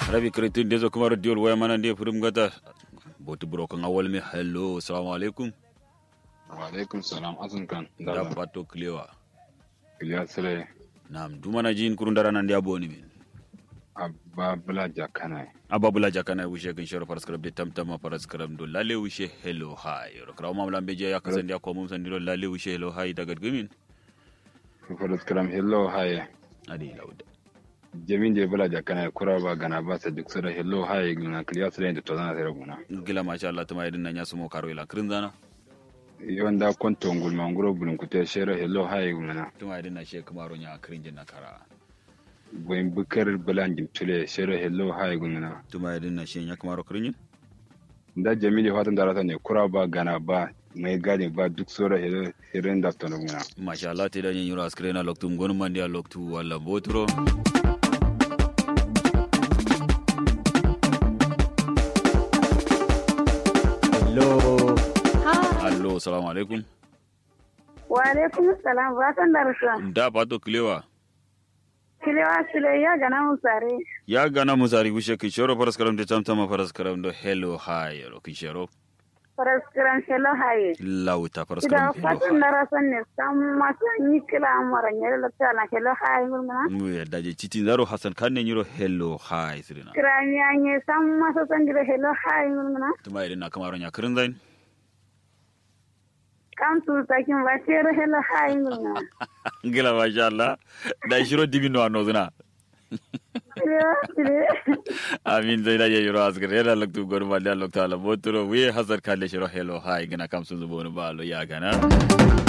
rabi kretin dezo kuma radiol waya mana ndiye furum gata boti brokan awal mi hello assalamu alaikum wa alaikum salam azun kan da pato klewa iliya sire nam dumana jin kurun dara nan dia boni min abba bula jakana abba bula jakana wishe kan shoro faras karab de tamtama faras karab do lale wishe hello hi ro kraw mam lambe je ya kasan dia ko mum san dilo lale wishe hello hi daga gumin faras karam hello haye adi lauda jamin je bula jakana kura ba gana ba sa duk sura hello haye gina kiliya sire da tozana sire guna gila masha Allah tuma idin nan ya sumo karo ila krin zana yonda konto ngul manguro bulun kute shere hello haye guna tuma idin na she kamaro nya krin jin na kara boyin bukar bulan jimtule shere hello haye guna tuma idin na she nya kamaro krin da jamili fatan da rata ne kura ba gana ba mai gadi ba duk sura hello hirin da tono guna masha Allah te da yin yuro askre na loktu ngon man dia loktu wala botro Hello. allo assalamu alaikum Wa alaikum salam ba san da rasuwa. da pato klewa Kilewa sile ya gana musare. ya gana musari wishe ki shoro faras karam de tamtama faras karam do hello hi ro ki shoro Faras kiran shelo haye. lauta faras Ida karam hello fatan da rasan ne san masu yi kila amara nyere la tala shelo haye ngulmana. mu ya daje citin zaro hasan kan ne yiro hello hi sirina Kirani anye san masu san gida shelo haye ngulmana. tuma idin na kamaro nya krin zain Kam su takin ba shere shelo haye ngulmana. ngila masha Allah da shiro dibino anozuna Kilewa sile. amin zai daje yiro askre yana loktu gorma da loktu ala botro we hasan kan le shiro hello hi gana kam sun zubo ni balo ya gana